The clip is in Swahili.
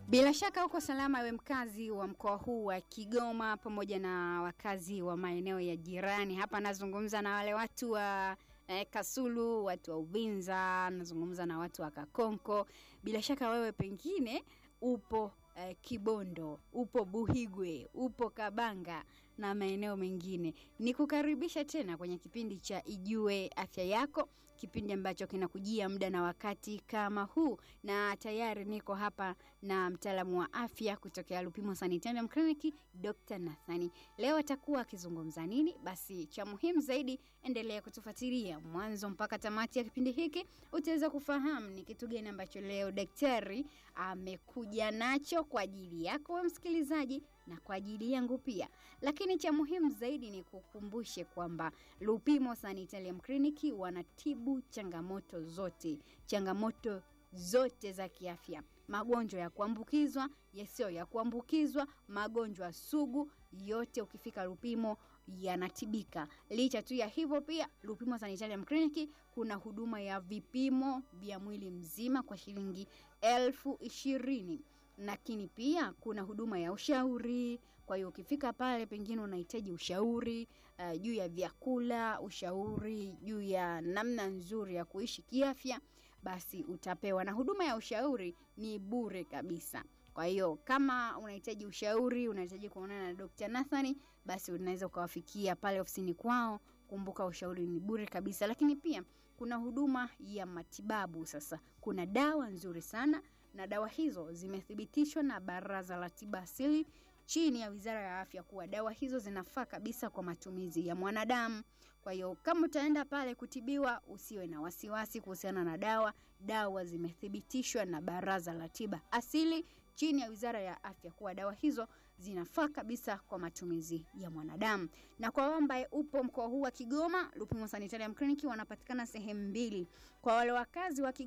Bila shaka uko salama, we mkazi wa mkoa huu wa Kigoma pamoja na wakazi wa maeneo ya jirani. Hapa nazungumza na wale watu wa eh, Kasulu, watu wa Uvinza, nazungumza na watu wa Kakonko. Bila shaka wewe pengine upo eh, Kibondo, upo Buhigwe, upo Kabanga na maeneo mengine. Nikukaribisha tena kwenye kipindi cha Ijue Afya Yako, kipindi ambacho kinakujia muda na wakati kama huu, na tayari niko hapa na mtaalamu wa afya kutokea Lupimo Sanitarium Clinic, Dr. Nathani. Leo atakuwa akizungumza nini? Basi cha muhimu zaidi, endelea kutufuatilia mwanzo mpaka tamati ya kipindi hiki, utaweza kufahamu ni kitu gani ambacho leo daktari amekuja nacho kwa ajili yako wewe msikilizaji na kwa ajili yangu pia. Lakini cha muhimu zaidi ni kukumbushe kwamba Lupimo Sanitarium Clinic wanatibu changamoto zote, changamoto zote za kiafya, magonjwa ya kuambukizwa, yasiyo ya kuambukizwa, magonjwa sugu, yote ukifika Lupimo yanatibika. Licha tu ya hivyo, pia Lupimo Sanitarium Clinic kuna huduma ya vipimo vya mwili mzima kwa shilingi elfu ishirini lakini pia kuna huduma ya ushauri. Kwa hiyo ukifika pale, pengine unahitaji ushauri uh, juu ya vyakula, ushauri juu ya namna nzuri ya kuishi kiafya, basi utapewa, na huduma ya ushauri ni bure kabisa. Kwa hiyo kama unahitaji ushauri, unahitaji kuonana na Dr. Nathani, basi unaweza ukawafikia pale ofisini kwao. Kumbuka ushauri ni bure kabisa, lakini pia kuna huduma ya matibabu. Sasa kuna dawa nzuri sana na dawa hizo zimethibitishwa na Baraza la Tiba Asili chini ya Wizara ya Afya kuwa dawa hizo zinafaa kabisa kwa matumizi ya mwanadamu. Kwa hiyo kama utaenda pale kutibiwa, usiwe na wasiwasi kuhusiana na dawa. Dawa zimethibitishwa na Baraza la Tiba Asili chini ya Wizara ya Afya kuwa dawa hizo zinafaa kabisa kwa matumizi ya mwanadamu. Na kwa wewe ambaye upo mkoa huu wa Kigoma, Lupimo Sanitarium Clinic wanapatikana sehemu mbili. Kwa wale wakazi wa Kigoma